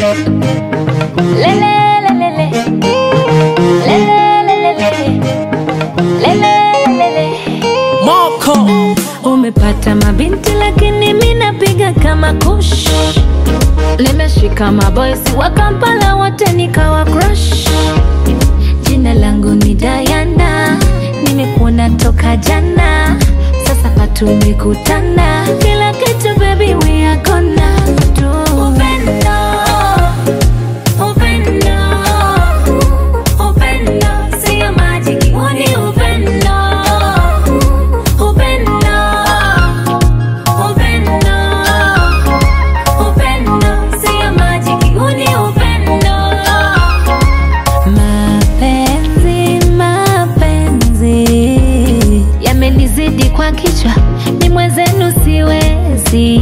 Lele, lele, le. Lele, lele, le. Lele, lele. Moko Umepata mabinti lakini mi napiga kama kush. Nimeshika maboysi wa Kampala wote nikawa crush. Jina langu ni Diana, nimekuona toka jana, sasa patumekutana, kila kitu baby we are gonna do. Upendo, upendo, upendo, sio majiki, huu ni upendo, upendo, upendo, upendo, sio majiki, huu ni upendo. Mapenzi, mapenzi yamenizidi kwa kichwa, ni mwenzenu siwezi.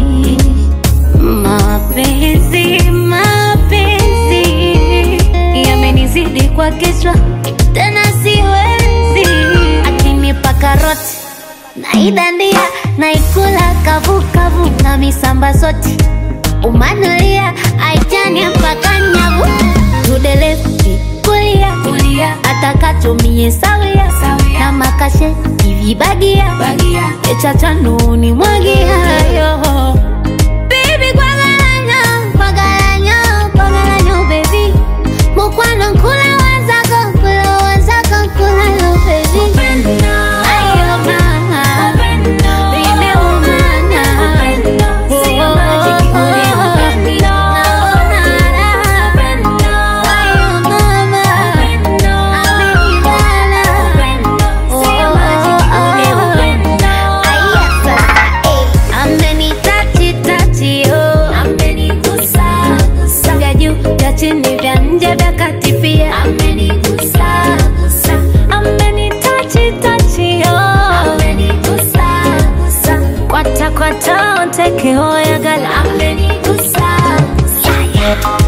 Mapenzi, mapenzi yamenizidi kwa kichwa, tena siwezi. Akinipa karoti naidandia, naikula kavukavu na misamba zote umanulia aitania mpaka nyavu tudelefti kulia kulia atakatumie sawia na makashe ivibagia echachanuni mwagiayo Baby, kwagalanyo, kwagalanyo, kwagalanyo, baby. Mukwano nkula wazako, nkula wazako, nkula yo, baby. Ayo, mama. Nimeumana. Oh, oh, oh, naonana. Ayo, mama. Amenibana. Oh, oh, oh. Aya, sasa, eh. Amenitachi-tachi, oh. Vya juu, vya chini, vya nje, vya kati pia. Amenitachi-tachi, oh. Kwata kwata, onteke hoya gala. Yeah, yeah.